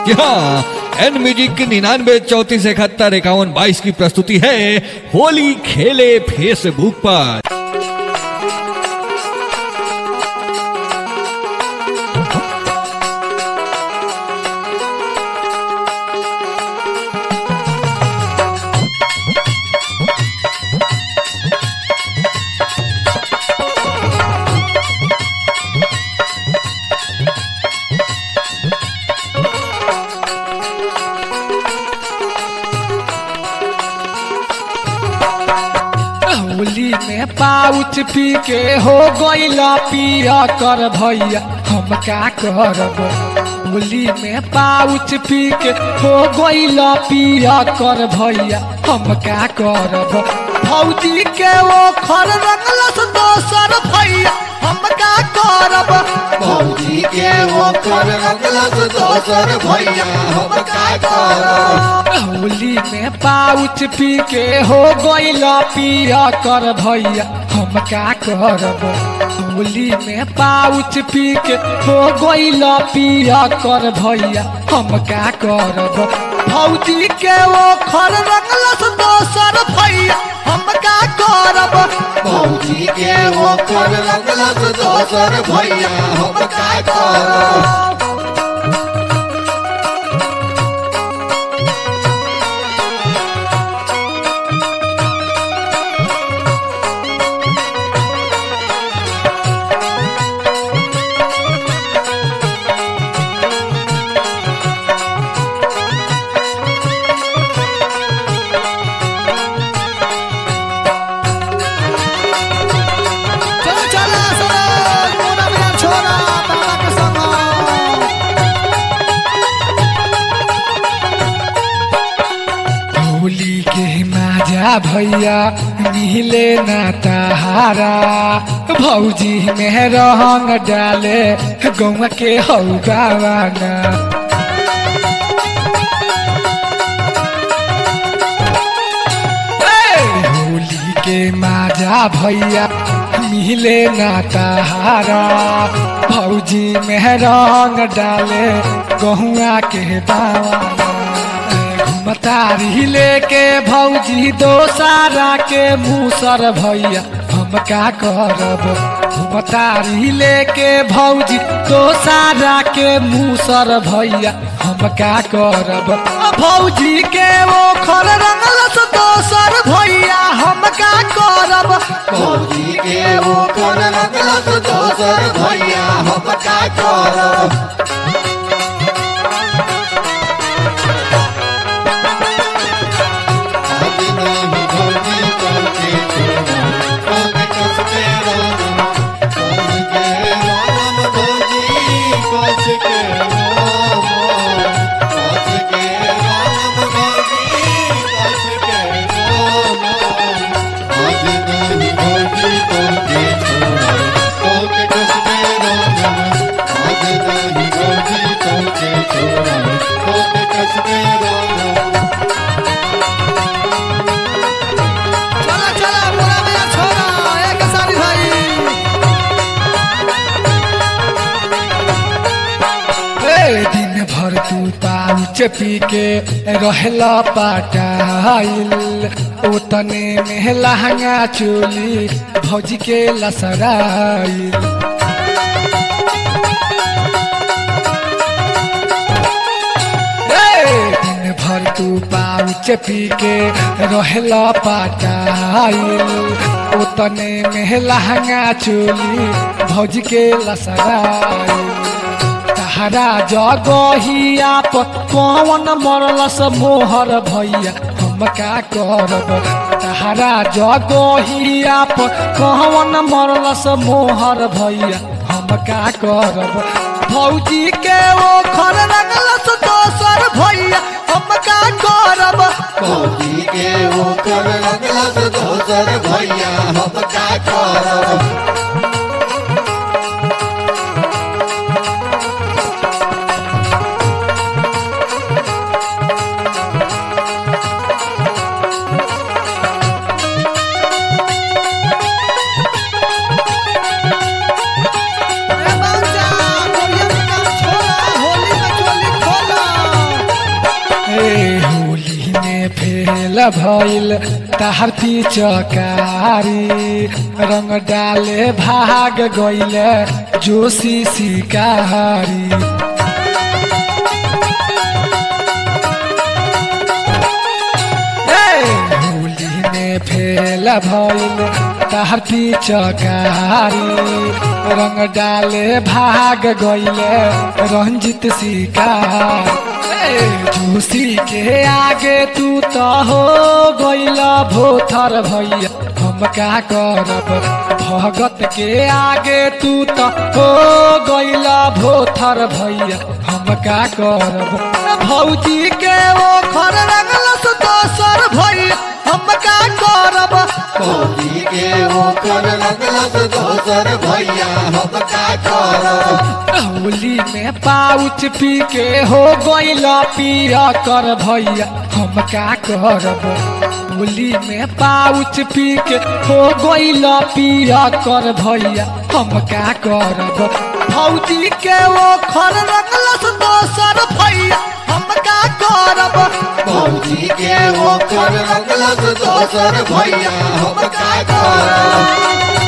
कि हाँ N music की निन्यानवे चौतीस इकहत्तर इक्यावन बाईस की प्रस्तुति है होली खेले फेसबुक पर होली में पाउच पी के हो गईला पिया कर भैया हम का करब होली में पाउच पी के हो गईला पिया कर भैया हम का करब भौजी के वो खर रंगलस दोसर भैया हम का करब भौजी के वो कर रंगलस दोसर भैया हम का करब होली में पाउच पी के हो गईला पिया कर भैया हम का करब होली में पाउच पी के हो गईला पिया कर भैया हम का करब भौजी के वो खर रंगलस दोसर भैया हम का करब भौजी के वो कर रंगलस दोसर भैया हम का करब चलो चलो चलो मोना बिना छोरा बाबा के संग होली के माजा भैया मिले ना तहारा भौजी में रंग डाले गौवा के हौ गावाना ए, होली के माजा भैया मिले ना तहारा भौजी में रंग डाले गहुआ के बावाना घुमतारी लेके भौजी दोसारा के मूसर भैया हम का करब घुमतारी लेके भौजी दोसारा के मूसर भैया हम का करब भौजी के वो खर रंगलस दोसर भैया हम का करब भौजी के वो कर रंगलस दोसर भैया हम का करब आज नहीं भौजी करके छोड़ा अब कस के राम कस के राम भौजी कस के राम कस के राम भौजी कस के राम आज नहीं भौजी करके छोड़ा अब कस के राम आज नहीं भौजी करके छोड़ा अब कस के राम चला चला मोरा मेरा छोरा एक सारी भाई ए दिन भर तू पाउच पी के रहला पाटाइल ओतने में लहंगा चोली भौजी के लसराइल ए, दिन भर तू पाउच पी के रहला पाटाइल ओतने में लहंगा चोली भौज के लसराइल तहरा जगहिया पर कौन मरलस मोहर भैया हम का करब तहरा जगहिया पर कौन मरलस मोहर भैया हम का करब भौजी के वो खर रंगलस दोसर भैया हम का करब भौजी के वो कर रंगलस दोसर भैया हम का करब ए बाजा, कोरिया में काम छोड़ा, होली में फेल भइल ताहर चकारी रंग डाले भाग गइल जोशी शिकारी होली में फेल भइल ताहर चकारी रंग डाले भाग गइले रंजित शिकार जोशी के आगे तू तो हो गइल भोथर भैया हम का करब भगत के आगे तू तो हो गइल भोथर भैया हम का करब भौजी के ओ खर रंगलस दोसर भैया हम का करब होली के ओकर लगलस दोसर भैया हम का करब होली में पाउच पी के हो गइल पिया कर भैया हम का करब होली में पाउच पी के हो गइल पिया कर भैया हम का करब भौजी के वो खर रंगलस दोसर भैया हम का करब भौजी के ओकर लगलस दोसर भैया हम का करब